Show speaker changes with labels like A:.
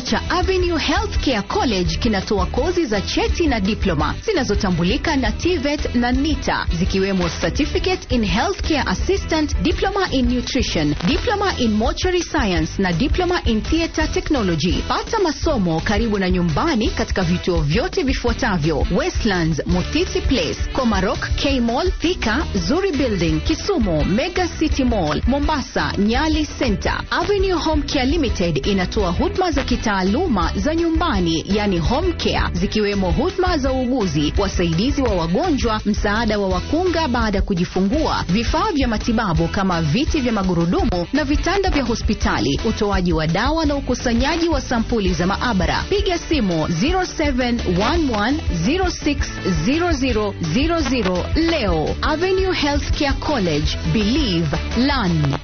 A: cha Avenue Healthcare College kinatoa kozi za cheti na diploma zinazotambulika na TVET na NITA zikiwemo Certificate in Healthcare Assistant, Diploma in Nutrition, Diploma in Mortuary Science na Diploma in Theatre Technology. Pata masomo karibu na nyumbani katika vituo vyote vifuatavyo: Westlands, Mutiti Place, Komarok, K Mall, Thika, Zuri Building, Kisumu, Mega City Mall, Mombasa, Nyali Center. Avenue Home Care Limited inatoa huduma za kitaaluma za nyumbani, yani home care, zikiwemo huduma za uuguzi, wasaidizi wa wagonjwa, msaada wa wakunga baada ya kujifungua, vifaa vya matibabu kama viti vya magurudumu na vitanda vya hospitali, utoaji wa dawa na ukusanyaji wa sampuli za maabara. Piga simu 0711060000 leo. Avenue Healthcare College, believe, learn.